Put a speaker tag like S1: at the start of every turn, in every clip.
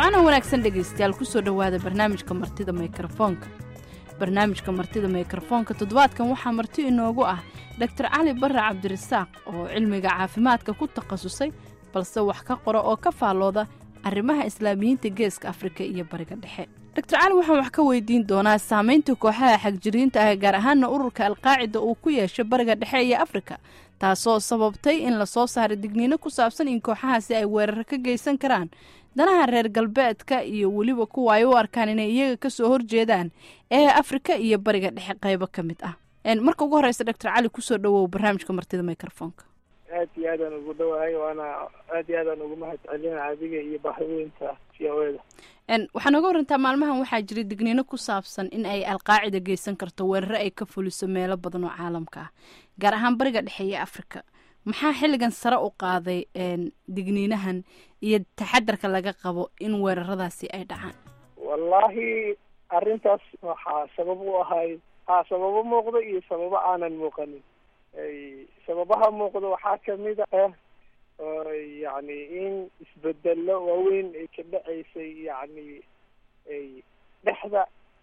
S1: wacaana wanaagsan dhegaystayaal kusoo dhowaada barnaamijka martida mikrofoonka barnaamijka martida mikrofoonka toddobaadkan waxaa marti inoogu ah doctor cali barre cabdirasaaq oo cilmiga caafimaadka ku takhasusay balse wax ka qora oo ka faallooda arrimaha islaamiyiinta geeska afrika iyo bariga dhexe doctor cali waxaan wax ka weydiin doonaa saamaynta kooxaha xagjiriinta ah gaar ahaana ururka alqaacida uu ku yeeshay bariga dhexe iyo afrika taasoo sababtay in lasoo saaray digniino ku saabsan in kooxahaasi ay weeraro ka geysan karaan danaha reer galbeedka iyo weliba kuwa ay u arkaan inay iyaga kasoo horjeedaan ee afrika iyo bariga dhexe qaybo ka mid ah marka ugu horeysa doctor cali kusoo dhawow barnaamijka martida microfoonka
S2: aad iyo aadaan ugu dhawahay waana aad iyo aadaan ugu mahad celina adiga iyo bahweynta v o eda
S1: waxaa nooga warantaa maalmahan waxaa jira digniino ku saabsan in ay alqaacida geysan karto weeraro ay ka fuliso meelo badan oo caalamka ah gaar ahaan bariga dhexe iyo afrika maxaa xilligan sare u qaaday digniinahan iyo taxadarka laga qabo in weeraradaasi ay dhacaan
S2: wallahi arrintaas waxaa sabab u ahay ha sababo muuqda iyo sababo aanan muuqanin sababaha muuqda waxaa kamid ah yani in isbedelo waaweyn ay ka dhaceysay yani dhexda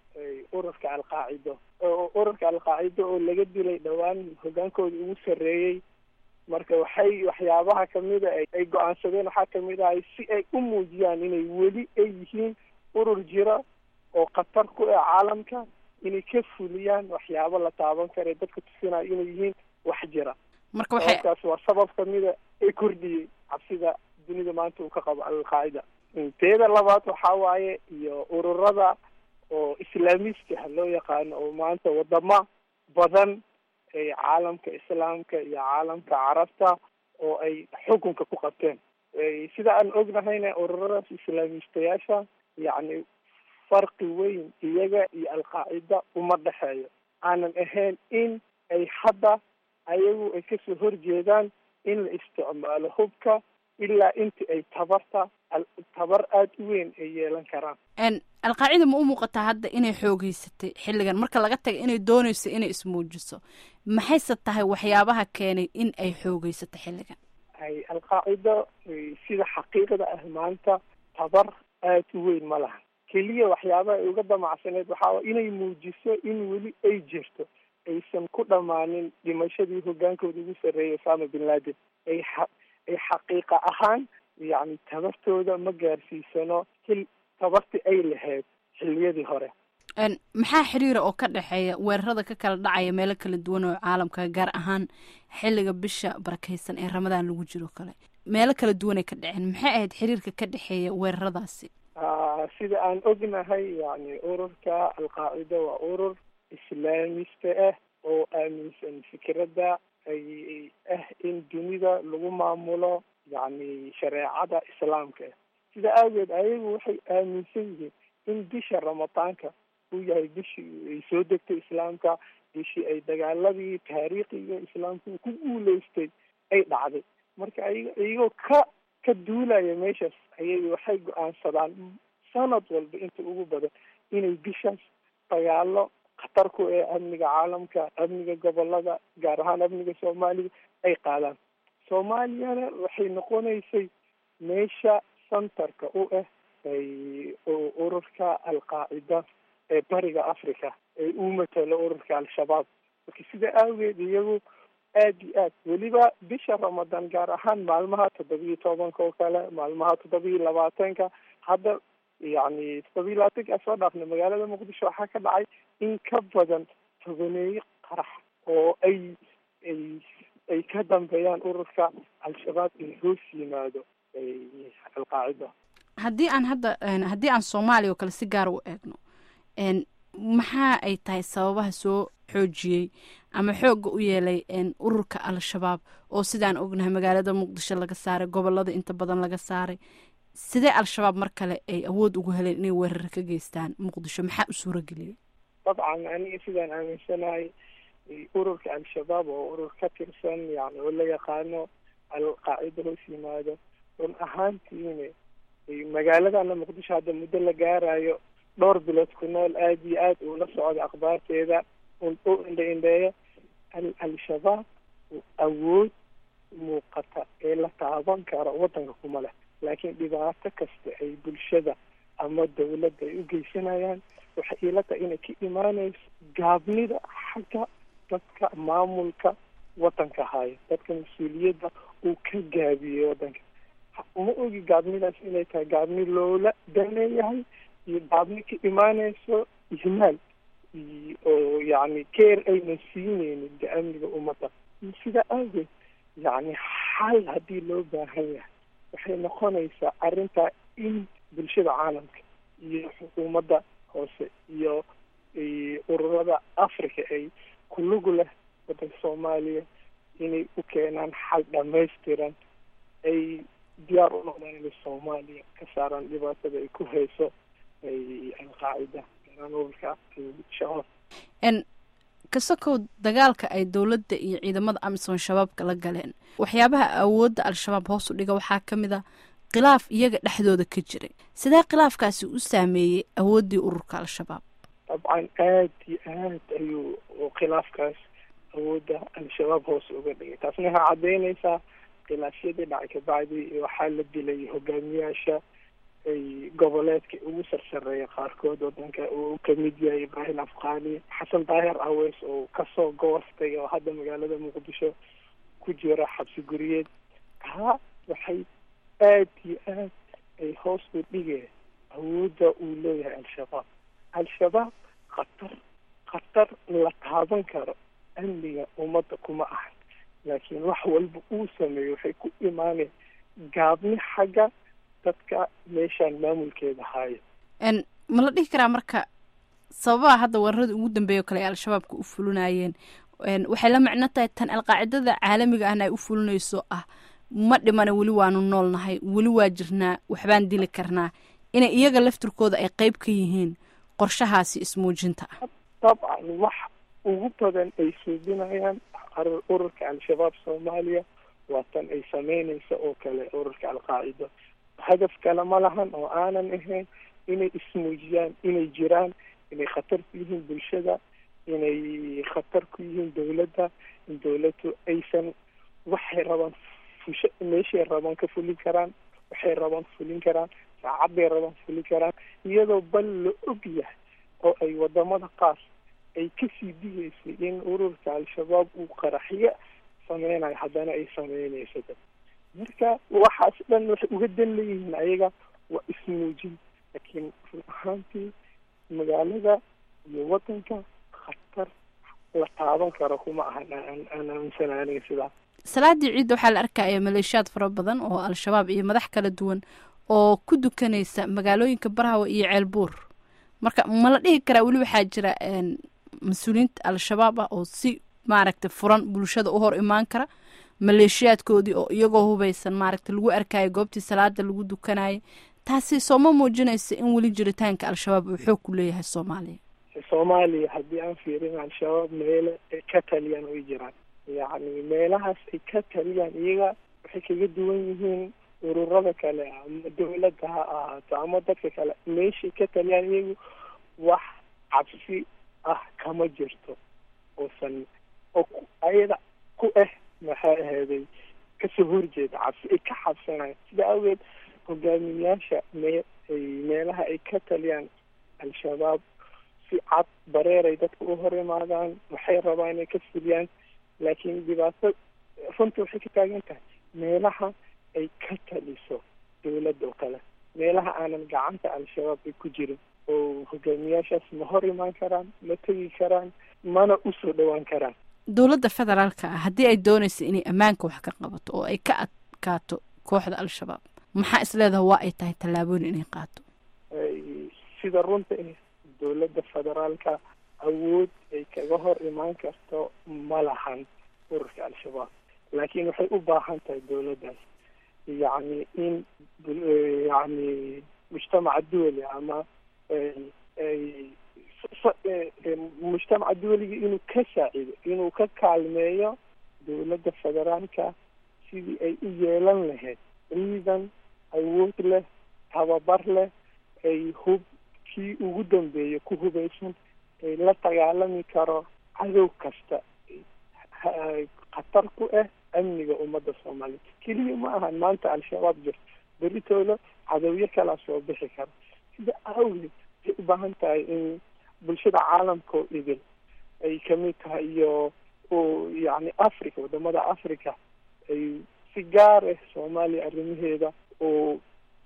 S2: ururka alqaacido ururka alqaacido oo laga dilay dhowaan hogaankooda ugu sarreeyey marka waxay waxyaabaha kamida ay go-aansadeen waxaa kamid ahay si ay u muujiyaan inay weli ay yihiin urur jira oo khatar ku ah caalamka inay ka fuliyaan waxyaabo la taaban kara dadka tusinayo inay yihiin wax jira
S1: marka waxay
S2: kaas waa sabab kamida ee kordhiyey cabsida dunida maanta uu ka qabo alqaacida teeda labaad waxaa waaye iyo ururada oo islaamiska loo yaqaano oo maanta wadamo badan ee caalamka islaamka iyo caalamka carabta oo ay xukunka ku qabteen sida aan ognahayna ururadaas islaamistayaasha yacni farqi weyn iyaga iyo alqaacida uma dhexeeyo aanan ahayn in ay hadda ayagu ay kasoo horjeedaan in la isticmaalo hubka ilaa inta ay tabarta tabar aada u weyn ay yeelan karaan
S1: alqaacida ma u muuqataa hadda inay xoogeysatay xilligan marka laga taga inay dooneyso inay ismuujiso maxayse tahay waxyaabaha keenay in ay xoogeysato xilligan
S2: ay alqaacida sida xaqiiqda ah maanta tabar aada u weyn ma laha keliya waxyaabaha ay uga damacsaneed waxaa inay muujiso in weli ay jirto aysan ku dhammaanin dhimashadii hogaankooda ugu sarreeyay osama bin laden ay ay xaqiiqa ahaan yacni tabartooda ma gaarsiisano hil tabarti ay lahayd xilliyadii hore
S1: maxaa xiriira oo ka dhexeeya weerarada ka kala dhacaya meelo kala duwan oo caalamka gaar ahaan xilliga bisha barakeysan ee ramadaan lagu jiro kale meelo kala duwan ay ka dhaceen maxay ahayd xiriirka ka dhexeeya weeraradaasi
S2: sida aan ognahay yani ururka alqaacida waa urur islaamista ah oo aaminsan fikradda ay ah in dunida lagu maamulo yacni shareecada islaamka ah sida aageed ayagu waxay aaminsan yihiin in bisha ramadaanka uu yahay bishii ay soo degtay islaamka bishii ay dagaaladii taariikhiga islaamka uu ku guuleystay ay dhacday marka ayago iyagoo ka ka duulaya meeshaas ayaga waxay go-aansadaan sanad walba inta ugu badan inay bishaas dagaalo khatar ku ee amniga caalamka amniga gobolada gaar ahaan amniga soomaaliya ay qaadaan soomaaliyana waxay noqonaysay meesha centerka u ah ururka alqaacida ee bariga africa ee uu matalo ururka al-shabaab marka sida aageed iyagu aada iyo aad weliba bisha ramadaan gaar ahaan maalmaha toddobiyo tobanka oo kale maalmaha toddobiyo labaatanka hadda yacni toddobiyo labaatanka soo dhaafna magaalada muqdisho waxaa ka dhacay in ka badan tobaneeyo qarax oo ay ay ay ka dambeeyaan ururka al-shabaab in hoos yimaado alqaacida
S1: haddii aan hadda haddii aan soomaaliya oo kale si gaar u eegno maxaa ay tahay sababaha soo xoojiyey ama xoogga u yeelay ururka al-shabaab oo sidaan ognahay magaalada muqdisho laga saaray gobolada inta badan laga saaray sidee al-shabaab mar kale ay awood ugu heleen inay weerar ka geystaan muqdisho maxaa u suura geliyey
S2: dabcan aniga sidaan aaminsanahay ururka al-shabaab oo urur ka tirsan yani oo la yaqaano alqaacida hoos yimaado run ahaantiina magaaladana muqdisho hadda muddo la gaarayo dhowr bilood ku nool aada iyo aad uula socda akhbaarteeda u indha indheeya al-shabaab awood muuqata ee la taaban karo waddanka kuma leh laakiin dhibaato kasta ay bulshada ama dawladda ay u geysanayaan waxay iila tahay inay ka imaanayso gaabnida xagga dadka maamulka wadanka haya dadka mas-uuliyadda uu ka gaabiyey wadanka ma ogi gaabnidaas inay tahay gaabni loola daneeyahay iyo gaabni ka imaanayso ihmaal oo yacni keer aynan siineynin de amniga ummadda sidaa aageed yacni xal haddii loo baahan yahay waxay noqonaysaa arrintaa in bulshada caalamka iyo xukuumadda hoose iyo ururada africa ay kulugu leh wadanka soomaaliya inay u keenaan xal dhamaystiran ay diyaar u noqdaan inay soomaaliya ka saaraan dhibaatada ay ku hayso alqaacida ururka shabaab
S1: kasakow dagaalka ay dowladda iyo ciidamada amisom shabaabka la galeen waxyaabaha awoodda al-shabaab hoos u dhiga waxaa ka mid a khilaaf iyaga dhexdooda ka jiray sidee khilaafkaasi u saameeyey awooddii ururka al-shabaab
S2: dabcan aad iyo aad ayuu khilaafkaas awoodda al-shabaab hoos uga dhigay taasna waxaa caddeynaysaa khilaafyadii dhacay kabacdi waxaa la dilay hogaamiyaasha ay goboleedka ugu sarsareeya qaarkood wadanka uu kamid yahay ibraahim afqaani xasan daahir aweys oo kasoo goostay oo hadda magaalada muqdisho ku jira xabsi guriyeed taa waxay aad iyo aad ay hoos u dhigeen awoodda uu leeyahay al-shabaab al-shabaab khatar khatar la taaban karo amniga ummadda kuma ahan laakiin wax walba uu sameeyo waxay ku imaaneen gaabni xagga dadka meeshaan maamulkeeda haayo
S1: ma la dhihi karaa marka sababaha hadda weerarada ugu dambeeya o kale ay al-shabaabka u fulinayeen waxay la macno tahay tan alqaacidada caalamiga ahna ay u fulinayso ah ma dhimana weli waanu noolnahay weli waa jirnaa waxbaan dili karnaa inay iyaga laftirkooda ay qeyb ka yihiin qorshahaasi ismuujinta ah
S2: dabcan wax ugu badan ay suubinayaan ururka al-shabaab soomaaliya waa tan ay sameynaysa oo kale ururka alqaacida hadaf kale ma lahan oo aanan ahayn inay ismuujiyaan inay jiraan inay khatar ku yihiin bulshada inay khatar ku yihiin dawladda in dawladdu aysan waxay rabaan fusho meeshay rabaan ka fulin karaan waxay rabaan fulin karaan saacadday rabaan fulin karaan iyadoo bal la og yahay oo ay wadamada qaar ay kasii digaysay in ururka al-shabaab uu qaraxyo sameynayo haddana ay sameynayso marka waxaas dhan waxay uga dan leeyihiin ayaga waa ismuujin laakiin run ahaantii magaalada iyo wadanka khatar la taaban karo kuma ahan aan aaminsana aniga sidaa
S1: salaadii ciidda waxaa la arkaya maleeshiyaad fara badan oo al-shabaab iyo madax kala duwan oo ku dukanaysa magaalooyinka barahawa iyo ceelbuur marka ma la dhihi karaa weli waxaa jira mas-uuliyiinta al-shabaab ah oo si maaragtay furan bulshada u hor imaan kara maleeshiyaadkoodii oo iyagoo hubaysan maaragta lagu arkayo goobtii salaada lagu dukanayay taasi sooma muujinaysa in weli jiritaanka al-shabaab uu xoog ku leeyahay soomaaliya
S2: soomaaliya haddii aan fiirin al-shabaab meele ay ka taliyaan way jiraan yacni meelahaas ay ka taliyaan iyaga waxay kaga duwan yihiin ururada kale ama dawladda ha ahaato ama dadka kale meeshay ka taliyaan iyagu wax cabsi ah kama jirto oosan oo ayada ku ah maxaa aheeday kasoo horjeeda cabsi ay ka xabsanayaan sida awgeed hogaamiyaasha mee meelaha ay ka taliyaan al-shabaab si cad bareeray dadka u hor imaadaan waxay rabaan inay ka fuliyaan laakiin dhibaato runta waxay ka taagan tahay meelaha ay ka taliso dawladda oo kale meelaha aanan gacanta al-shabaab ay ku jirin oo hogaamiyaashaas ma hor imaan karaan ma tegi karaan mana usoo dhowaan karaan
S1: dowladda federaalka ah haddii ay doonaysa inay ammaanka wax ka qabato oo ay ka adkaato kooxda al-shabaab maxaa isleedaha waa ay tahay tallaabooyin inay qaato
S2: sida runta dowladda federaalka awood ay kaga hor imaan karto ma lahan ururka al-shabaab laakiin waxay u baahan tahay dowladdaas yacni in yacni mujtamaca duwali ama mujtamaca duwaliga inuu ka saacido inuu ka kaalmeeyo dowladda federaalka sidii ay u yeelan lahayd ciidan awood leh tababar leh ay hub kii ugu dambeeya ku hubaysan ay la dagaalami karo cadow kasta khatar ku ah amniga ummadda soomaaliya keliya ma ahan maanta al-shabaab jirto beritooda cadowyo kalaa soo bixi kara sida awgeed waxay u baahan tahay in bulshada caalamka oo idil ay kamid tahay iyo yani africa wadamada africa ay si gaar ah soomaaliya arrimaheeda oo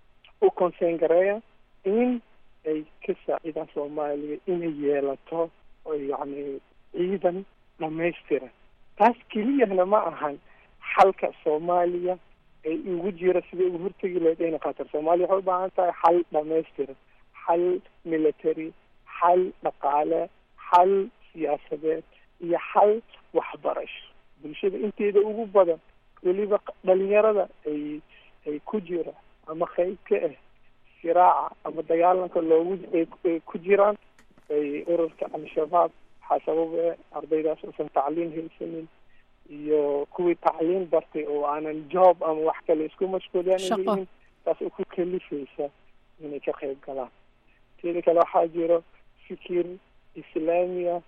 S2: u conseen gareeya in ay ka saacidaan soomaaliya inay yeelato yani ciidan dhamaystiran taas keliyahna ma ahan xalka soomaaliya ay ugu jira siday ugu hortegi lahayd ayna qatar soomaaliya waxay u baahan tahay xal dhamaystiran xal military xal dhaqaale xal siyaasadeed iyo xal waxbarasho bulshada inteeda ugu badan weliba dhalinyarada ay ay ku jira ama qayb ka ah siraaca ama dagaalanka loogu ay ku jiraan ay ururka al-shabaab waxaa sababa ardaydaas uusan tacliin haysanin iyo kuwii tacliin bartay oo aanan job ama wax kale isku mashquuliyan yihiin taas oo ku kalifaysa inay ka qayb galaan teeda kale waxaa jiro fikir islaamiya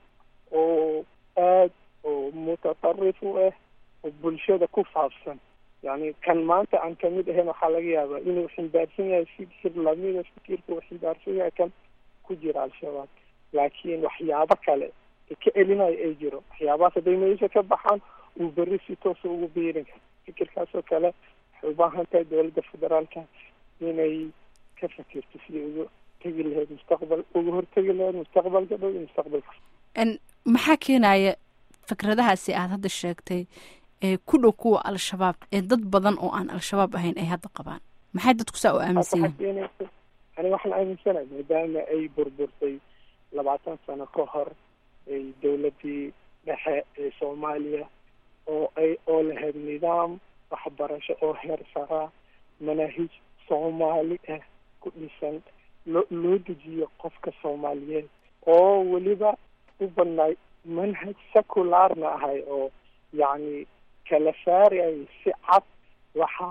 S2: oo aad oo mutatarif u ah oo bulshada ku faafsan yani kan maanta aan kamid ahayn waxaa laga yaabaa inuu ximbaarsan yahay fikir lamida fikirka uu ximbaarsan yahay kan ku jira al-shabaab laakiin waxyaabo kale ee ka celinayo ay jiro waxyaabahaas hadday meesha ka baxaan uu berri si toosa ugu biirin karo fikirkaasoo kale waxay u baahan tahay dowladda federaalka inay ka fakirto sidai ugu tegi lahayd mustaqbal uga hortegi lahayd mustaqbalka dhow iyo mustaqbalka
S1: maxaa keenaya fikradahaasi aada hadda sheegtay ee ku dhow kuwa al-shabaab ee dad badan oo aan al-shabaab ahayn ay hadda qabaan maxay dadku saa u aaminsan yihin
S2: aniga waxaan aaminsanahay maadaama ay burburtay labaatan sano ka hor ay dowladii dhexe ee soomaaliya oo ay oo lahayd nidaam waxbarasho oo heer saraa manaahij soomaali ah ku dhisan loo loo dejiyo qofka soomaaliyeed oo weliba u badnaay manhaj seculaarna ahay oo yacni kala saarayay si cad waxa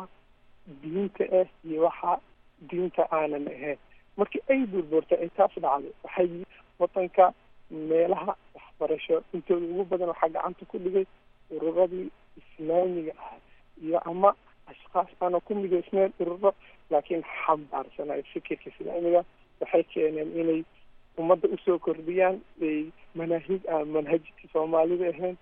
S2: diinta ah iyo waxa diinta aanan ahayn markii ay burburtay ay taas dhacday waxay wadanka meelaha waxbarasho intooda ugu badan waxaa gacanta ku dhigay ururadii islaamiga ah iyo ama ashkaas aana ku midaysneen ururo laakiin xambaarsanay fikirka islaamiga waxay keeneen inay ummadda usoo kordhiyaan ay manaahij aan manhajka soomaalida ahayn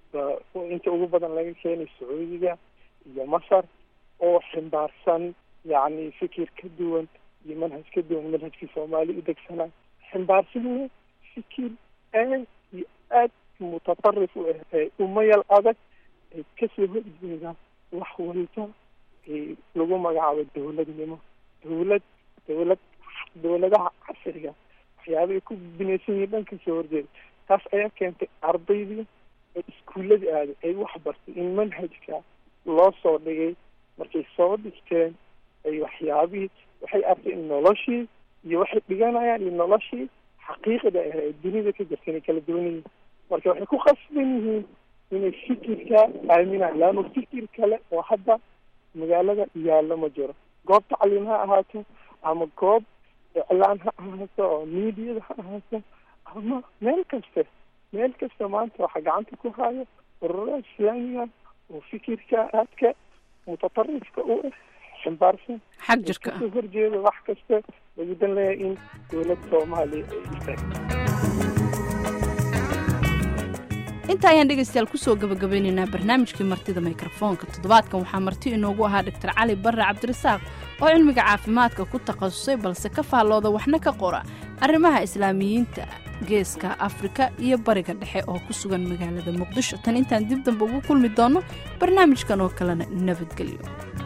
S2: inta ugu badan laga keenay sacuudiga iyo masar oo ximbaarsan yacni fikir ka duwan iyo manhaj ka duwan manhajkii soomaali u degsanay ximbaarsan fikir aad iyo aad mutatarif u ah ee umayal adag ay kasoo horjeedaan wax walba ay lagu magacaabo dowladnimo dowlad dowlad dowladaha casriga waxyaaba ay ku binaysan yihiin dhan kasoo horjeeda taas ayaa keentay ardaydii ee iskuullada aaday ay wax bartay in manhajka loo soo dhigay markay soo dhigteen ay waxyaabihii waxay arkay in noloshii iyo waxay dhiganayaan iyo noloshii xaqiiqda ah ee dunida ka jirta inay kala duwan yihiin marka waxay ku khasban yihiin inay fikirka aaminaan laano fikir kale oo hadda magaalada yaallo ma jiro goob tacliim ha ahaato ama goob iclaan ha ahaato oo miidiyada ha ahaato ama meel kasta meel kasta maanta waxaa gacanta ku haayo ururada islaamiga oo fikirka aadka mutatarifka u ah ximbaarsan
S1: xag jirka
S2: kasoo horjeeda wax kasta lagu dan leeyahay in dowladda soomaaliya ay istaagto
S1: inta ayaan dhegaystayaal kusoo gabagabeynaynaa barnaamijkii martida mikrofoonka toddobaadkan waxaa marti inoogu ahaa doctor cali barre cabdirasaaq oo cilmiga caafimaadka ku takhasusay balse ka faallooda waxna ka qora arrimaha islaamiyiinta geeska afrika iyo bariga dhexe oo ku sugan magaalada muqdisho tan intaan dib damba ugu kulmi doonno barnaamijkan oo kalena nabadgelyo